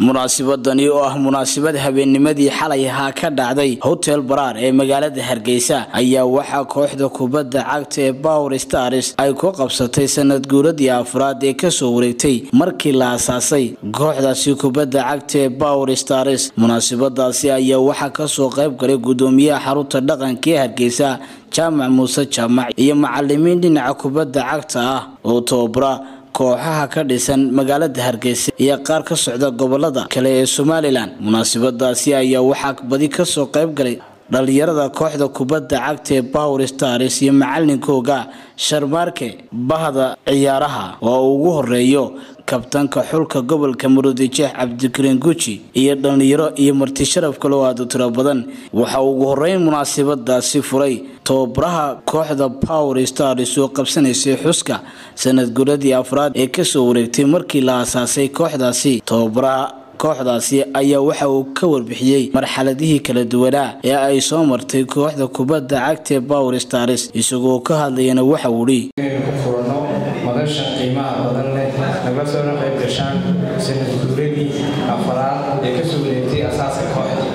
munaasibadani oo ah munaasabad habeennimadii xalay ahaa ka dhacday hotel baraar ee magaalada hargeysa ayaa waxaa kooxda kubadda cagta ee power stars ay ku qabsatay sanad guuradii afraad ee kasoo wareegtay markii la asaasay kooxdaasi kubadda cagta ee power stars munaasabadaasi ayaa waxaa kasoo qayb galay gudoomiyaha xarunta dhaqanka ee hargeysa jaamac muuse jaamac iyo macalimiin dhinaca kubadda cagta ah oo tababara kooxaha ka dhisan magaalada hargeysa iyo qaar ka socda gobolada kale ee somalilan munaasabadaasi ayaa waxaa badi kasoo qayb galay dhalinyarada kooxda kubadda cagta ee power stars iyo macalinkooga sharmaarke bahda ciyaaraha oo ugu horeeyo kabtanka xulka gobolka murudijeex cabdikariin guji iyo dhalinyaro iyo marti sharaf kaloo aada u tiro badan waxaa ugu horeyn munaasabadaasi furay tababaraha kooxda power stars oo qabsanaysay xuska sanad guradii afraad ee kasoo wareegtay markii la asaasay kooxdaasi tababaraha kooxdaasi ayaa waxa uu ka warbixiyey marxaladihii kala duwanaa ee ay soo martay kooxda kubadda cagta ee power stars isagoo ka hadlayana waxa uu hi furano madasha qiimaha badan leh nagla soona qayb gashaan sanad guuradii afaraad ee kasoo wareegtay asaaska kooxda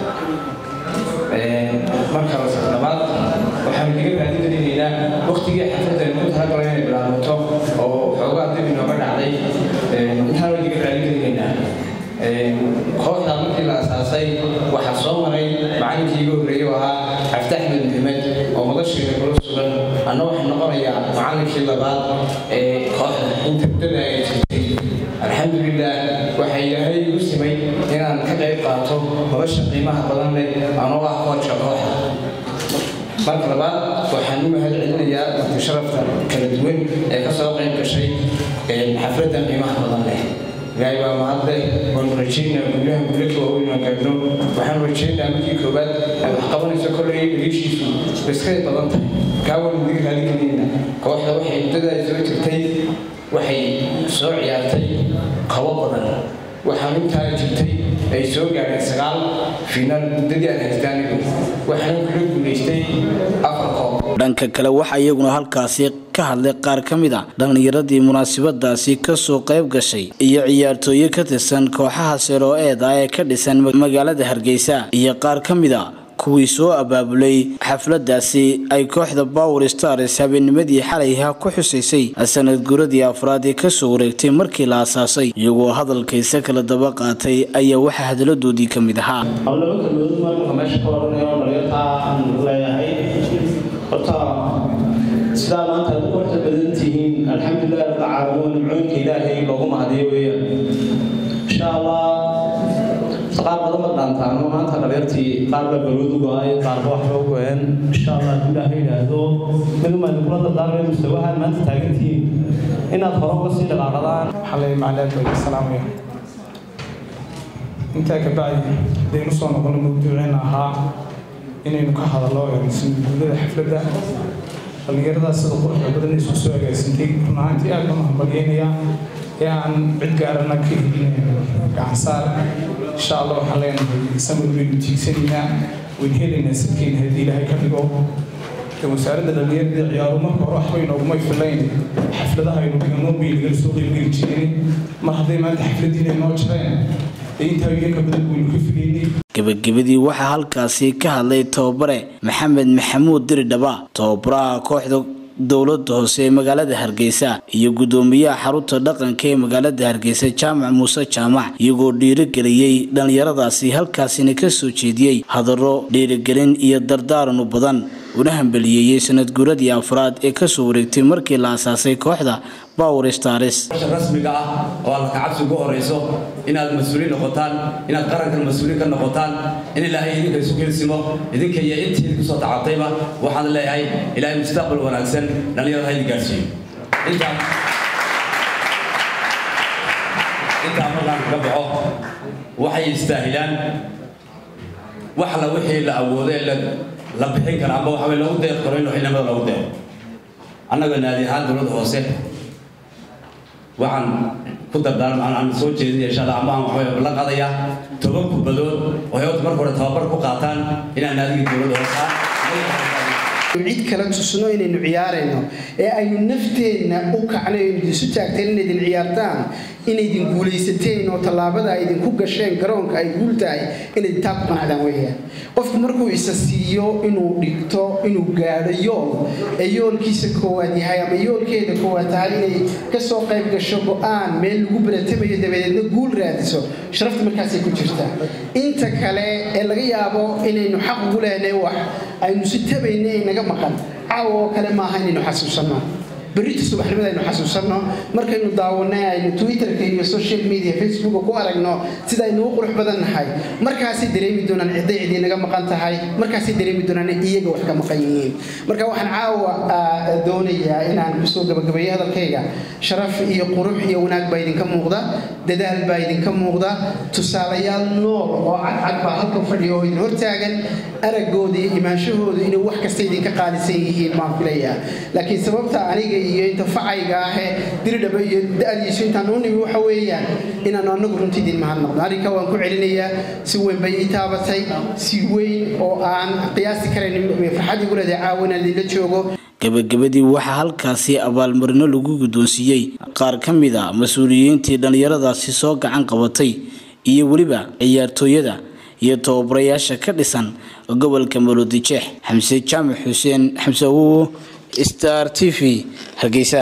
marka labaad waxaanu kaga raadigelinaynaa waktigii xafladeen ku talagalo inay bilaabato oo xoogaa dib inooga dhacday intaan waa kaga raadigelinaynaa kooxda markii la asaasay waxaa soo maray macalinkii iga horreeyey oo ahaa cabdi axmed maxamed oo madasheeda kula sugan anna waxaa noqonayaa macalinkii labaad ee kooxda inta muddada ay jirtay alxamdulilah waxaa ilaahay igu simay inaan ka qayb qaato nolosha qiimaha badan leh anoo ah koodka kooxda marka labaad waxaan u mahad celinayaa marti sharafta kala duwan ee kasoo qayb gashay xafladdan qiimaha badan leh ilaahay baa mahadle waanu rajaynaa guryaha guulaka waaweyn aan gaadhno waxaanu rajaynaa markii koowaad aad wax qabanayso kolley dhaliishiisu iskay badan tahay kaa waanu diga raaligelinayna kooxda waxay muddada ay soo jirtay waxay soo ciyaartay kabo badan waxaan intaa jirtay ay soo gaadheen sagaal finaal muddadii aan haystaanigu waxaana kula guulaystay afar koob dhanka kale waxaa iyaguna halkaasi ka hadlay qaar ka mid a dhallinyaradii munaasabadaasi kasoo qayb gashay iyo ciyaartooyo ka tirsan kooxaha seero-eeda ee ka dhisan magaalada hargeysa iyo qaar ka mid a kuwii soo abaabulay xafladaasi ay kooxda power stars habeennimadii xalayha ku xusaysay sanad guuradii afraad ee kasoo wareegtay markii la asaasay iyagoo hadalkaysa kala daba qaatay ayaa waxaa hadaladoodii ka mid ahaa laba kalmood marka meesha ka odhanayo dhalinyartaa aan leeyahay horta sidaa maanta aad u qorta badan tihiin alxamdulilah rabbilcaalamiin nimcooyinka ilaahay loogu mahadiyo weeyaan insha allah qaar badan ma dhaantaano maanta dhalinyartii qaar baa balwood u go-ay qaarba waxba u go-een insha allah hadduu ilaahay yidhaahdo miduma kula dardaarmay mustawahaan maanta taagantihiin inaad hore uga sii dhaqaaqadaan xalay macnaad baa salaamaya intaa ka bacdi hadaynu soo noqono mawduuceena ahaa inaynu ka hadallo sanadguudada xafladda dhallinyaradaas sida quruxda badan isku soo agaasintay run ahaantii aad baan hambalyeynaya ee aan cid gaarana ka helin gacansaar insha allah waxaan leenahay samir waynu tiigsanaynaa waynu helaynaa sidkeena haddii ilaahay ka dhigo wasaaradda dhallinyarada ciyaaru marka hore waxba inooguma filayn xafladaha aynu dhigano bay nagala soo qeybgeli jireen mar hadday maanta xafladiina inoo jireen intaa iyaga badan waynu ka filaynay gebagabadii waxaa halkaasi ka hadlay tababare maxamed maxamuud diridhaba tababaraha kooxda dowlada hoose ee magaalada hargeysa iyo gudoomiyaha xarunta dhaqanka ee magaalada hargeysa jaamac muuse jaamac iyagoo dhiirigeliyey dhallinyaradaasi halkaasina kasoo jeediyey hadallo dhiirigelin iyo dardaaranu badan una hambaliyeeyey sanad guuradii afraad ee kasoo wareegtay markii la asaasay kooxda power stars rasmiga ah oo alla kacabsi ugu horeyso inaad mas-uuliin noqotaan inaad qarankan mas-uuliin ka noqotaan in ilaahay idinka isu geelsimo idinka iyo intii idinku soo tacabtayba waxaan leeyahay ilaahay mustaqbal wanaagsan dhallinyarada ha idin gaarsiiyo intaa intaa markaan kaga baxo waxay istaahilaan wax la wixii la awoodee la bixin kara amba waxaa lagu deeq karo in xilnimada lagu deeqo annaga naadi ahaan dowladda hoose waxaan ku dardaarma aan soo jeedinaya insha allah ama aan waxbay la qadayaa toban kubadood oo hayota marka hore tababar ku qaataan inaan naadigii dowladda hoosaa cid kala tusno inaynu ciyaarayno ee aynu nafteenna u kacno aynu isu taagteen inaydin ciyaartaan inaydin guulaysateen oo tallaabada ay idinku gasheen garoonka ay guul tahay inayd taa ku qanacdaan weeyaan qofku markuu isa siiyo inuu dhigto inuu gaadho yool ee yoolkiisa koowaad yahay ama yoolkeeda koowaad tahay inay kasoo qayb gasho go-aan meel lagu baratamayo dabadeedna guul raadiso sharafta markaasay ku jirtaa inta kale ee laga yaabo inaynu xaq ugu lehnay wax aynu si tabayna ay naga maqan caawa oo kale maaha inaynu xasuusanno berrita subaxnimada aynu xasuusanno markaynu daawanay aynu twitterka iyo social media facebooka ku aragno sida aynu u qurux badan nahay markaasay dareemi doonaan cidday cidii naga maqan tahay markaasay dareemi doonaan iyaga wax ka maqan yihiin marka waxaan caawa doonayaa inaan kusoo gabagabeeyo hadalkayga sharaf iyo qurux iyo wanaag baa idinka muuqda dadaal baa idinka muuqda tusaalayaal nool oo cadcad baa halkan fadhiya oo idin hortaagan araggooda iyo imaanshahooda inay wax kasta idinka qaalisan yihiin maan filayaa laakiin sababta aniga iyo inta facayga ahee diridhaba iyo da-diisu intaan u nimi waxa weeyaan inaanu anagu runtii idin mahadnaqno arrinka waan ku celinayaa si weyn bay ii taabatay si weyn oo aan qiyaasi karayn farxad igu leedahay caawa inaan idinla joogo gabagabadii waxaa halkaasi abaalmarino lagu guddoonsiiyey qaar ka mid a mas-uuliyiintii dhallinyaradaasi soo gacan qabatay iyo weliba ciyaartooyada iyo tababarayaasha ka dhisan gobolka maroodijeex xamse jaamac xuseen xamse awowo star t v hargeysa